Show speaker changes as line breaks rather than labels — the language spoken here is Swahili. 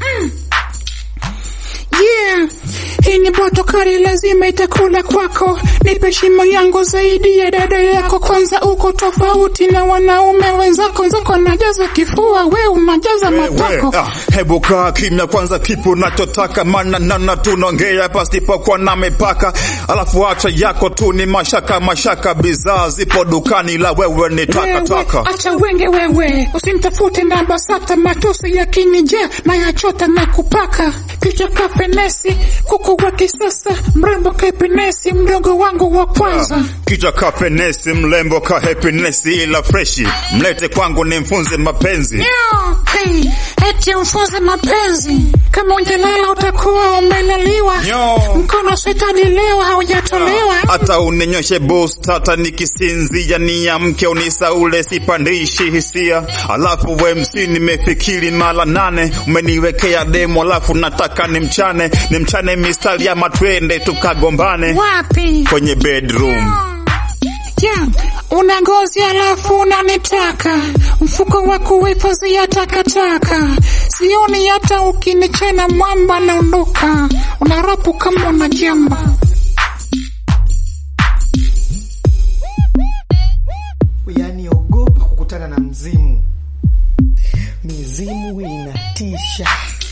Yeah, hii ni boto kali, lazima itakula kwako. Nipe shimo yangu zaidi ya dada yako. Kwanza uko tofauti na wanaume wenzako, nzako najaza kifua, we unajaza matako.
ah, hebu kaa kimya kwanza, kipi unachotaka? Maana nana tunaongea pasipokuwa na mipaka, alafu acha yako tu ni mashaka mashaka. Bidhaa zipo dukani, la wewe ni takataka.
Wewe, acha wenge wewe, usimtafute na BASATA, matusi yakinijaa na yachota na kupaka kichwa kafenesi, kuku wa kisasa, mrembo kapenesi, mdogo wangu wa kwanza.
Kichwa ka penesi, mlembo ka happiness, ila freshi mlete kwangu nimfunze mapenzi.
Yo, hey, eti mfunze mapenzi, kama unjalala utakuwa umelaliwa.
Yo.
Mkono shetani leo haujatolewa.
hata uninyoshe boost, hata nikisinzia niamke unisaule, sipandishi hisia. Alafu we MC nimefikiri mara nane, umeniwekea demo, alafu nataka nimchane nimchane mistari ya matwende tukagombane
Wapi?
kwenye bedroom.
Yeah, una ngozi alafu unanitaka, mfuko wa kuhifadhia takataka, sioni hata ukinichana mwamba naondoka, unarapu kama unajamba.
Yaani ogopa kukutana na mzimu. Mizimu inatisha.